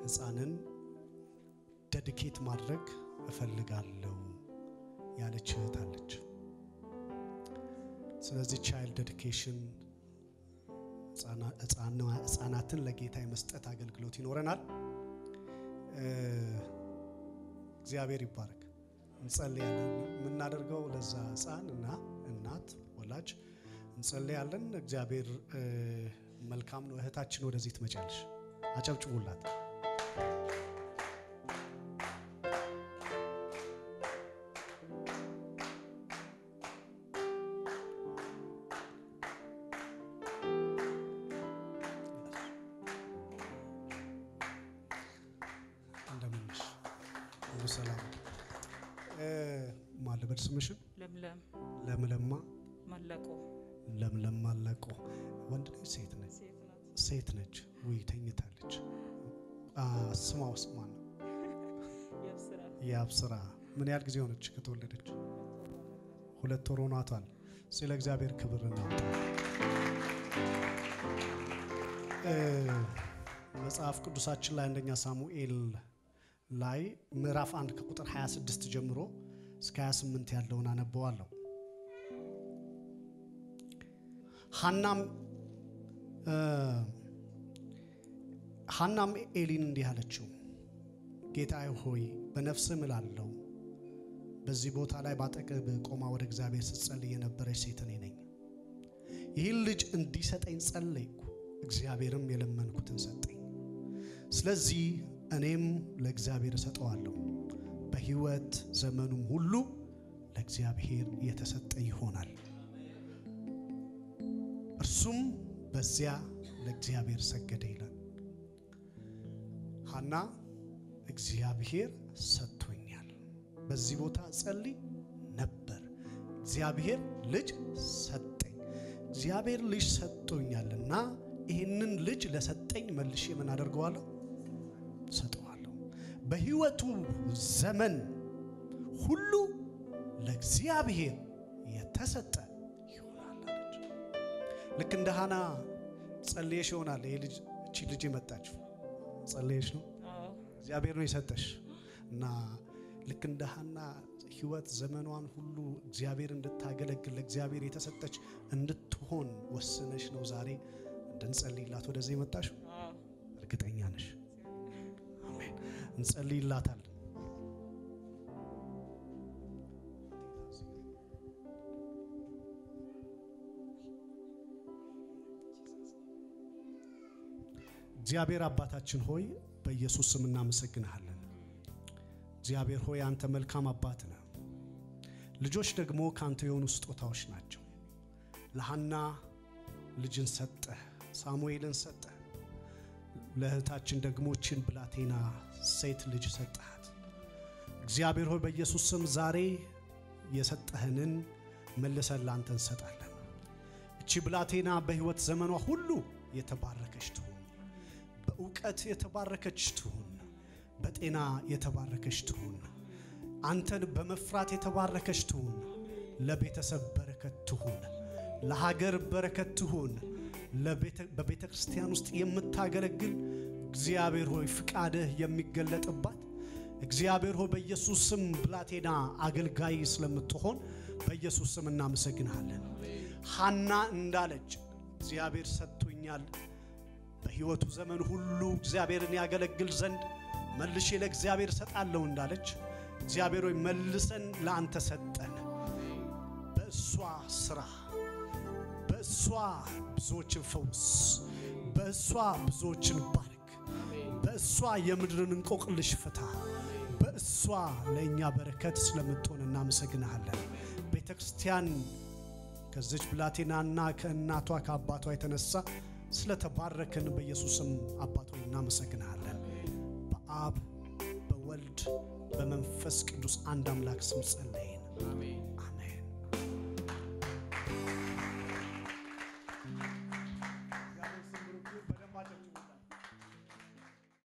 ሕፃንን ደድኬት ማድረግ እፈልጋለሁ ያለች እህት አለች። ስለዚህ ቻይልድ ዴዲኬሽን ሕፃናትን ለጌታ የመስጠት አገልግሎት ይኖረናል። እግዚአብሔር ይባረክ። እንጸልያለን። የምናደርገው ለዛ ሕፃን እና እናት ወላጅ እንጸልያለን። እግዚአብሔር መልካም ነው። እህታችን ወደዚህ ትመጫለሽ። አጨብጭቡላት። እንደምንሽ ሁሉ ሰላም ማልበድ ስምሽን ለምለም ለምለማ ማለቆ ለምለም ማለቆ ወንድ ነች ሴት ነች ሴት ናት። ሴት ነች ውይ ተኝታለች አ ስሟ ውስጥ ማን ነው የአብስራ የአብስራ ምን ያህል ጊዜ ሆነች ከተወለደች ሁለት ወር ሆኗታል ስለ እግዚአብሔር ክብር እናውጣ እ መጽሐፍ ቅዱሳችን ላይ አንደኛ ሳሙኤል ላይ ምዕራፍ 1 ከቁጥር 26 ጀምሮ እስከ 28 ያለውን አነበዋለሁ ሐናም እ ሐናም ኤሊን እንዲህ አለችው ጌታዬ ሆይ በነፍስህ እምላለሁ በዚህ ቦታ ላይ ባጠገብ ቆማ ወደ እግዚአብሔር ስትጸልይ የነበረች ሴት እኔ ነኝ። ይህን ልጅ እንዲሰጠኝ ጸለይኩ፣ እግዚአብሔርም የለመንኩትን ሰጠኝ። ስለዚህ እኔም ለእግዚአብሔር እሰጠዋለሁ፣ በሕይወት ዘመኑም ሁሉ ለእግዚአብሔር የተሰጠ ይሆናል። እርሱም በዚያ ለእግዚአብሔር ሰገደ ይላል። ሐና እግዚአብሔር ሰጥቶኛል፣ በዚህ ቦታ ጸልይ ነበር፣ እግዚአብሔር ልጅ ሰጠኝ። እግዚአብሔር ልጅ ሰጥቶኛልና ይህንን ልጅ ለሰጠኝ መልሼ ምን አደርገዋለሁ? ሰጠዋለሁ። በሕይወቱ ዘመን ሁሉ ለእግዚአብሔር የተሰጠ ይሆናል አለች። ልክ እንደ ሐና ጸልየሽ ይሆናል ይሄ ልጅ እቺ ልጅ የመጣችው ጸልየሽ ነው አዎ እግዚአብሔር ነው የሰጠሽ እና ልክ እንደ ሐና ሕይወት ዘመኗን ሁሉ እግዚአብሔር እንድታገለግል ለእግዚአብሔር የተሰጠች እንድትሆን ወስነሽ ነው ዛሬ እንድንጸልይላት ወደዚህ የመጣሽው። አዎ እርግጠኛ ነሽ? አሜን። እንጸልይላታለን። እግዚአብሔር አባታችን ሆይ በኢየሱስ ስም እናመሰግንሃለን። እግዚአብሔር ሆይ አንተ መልካም አባት ነህ። ልጆች ደግሞ ከአንተ የሆኑ ስጦታዎች ናቸው። ለሐና ልጅን ሰጠህ፣ ሳሙኤልን ሰጠህ። ለእህታችን ደግሞ ችን ብላቴና ሴት ልጅ ሰጠሃት። እግዚአብሔር ሆይ በኢየሱስ ስም ዛሬ የሰጠህንን መልሰን ላንተ እንሰጣለን። እቺ ብላቴና በሕይወት ዘመኗ ሁሉ የተባረከች ትሁን፣ በእውቀት የተባረከች ትሁን፣ በጤና የተባረከች ትሁን፣ አንተን በመፍራት የተባረከች ትሁን፣ ለቤተሰብ በረከት ትሁን፣ ለሀገር በረከት ትሁን። በቤተ ክርስቲያን ውስጥ የምታገለግል እግዚአብሔር ሆይ ፍቃድህ የሚገለጥባት እግዚአብሔር ሆይ በኢየሱስ ስም ብላቴና አገልጋይ ስለምትሆን በኢየሱስ ስም እናመሰግንሃለን። ሐና እንዳለች እግዚአብሔር ሰጥቶኛል፣ በሕይወቱ ዘመን ሁሉ እግዚአብሔርን ያገለግል ዘንድ መልሼ ለእግዚአብሔር እሰጣለሁ እንዳለች እግዚአብሔር ሆይ መልሰን ለአንተ ሰጠን። በእሷ ስራ በእሷ ብዙዎችን ፈውስ፣ በእሷ ብዙዎችን ባርክ፣ በእሷ የምድርን እንቆቅልሽ ፍታ። በእሷ ለእኛ በረከት ስለምትሆን እናመሰግንሃለን። ቤተ ክርስቲያን ከዚች ብላቴናና ከእናቷ ከአባቷ የተነሳ ስለተባረክን በኢየሱስም አባት ሆይ እናመሰግንሃለን። በአብ በወልድ በመንፈስ ቅዱስ አንድ አምላክ ስም ጸለይን።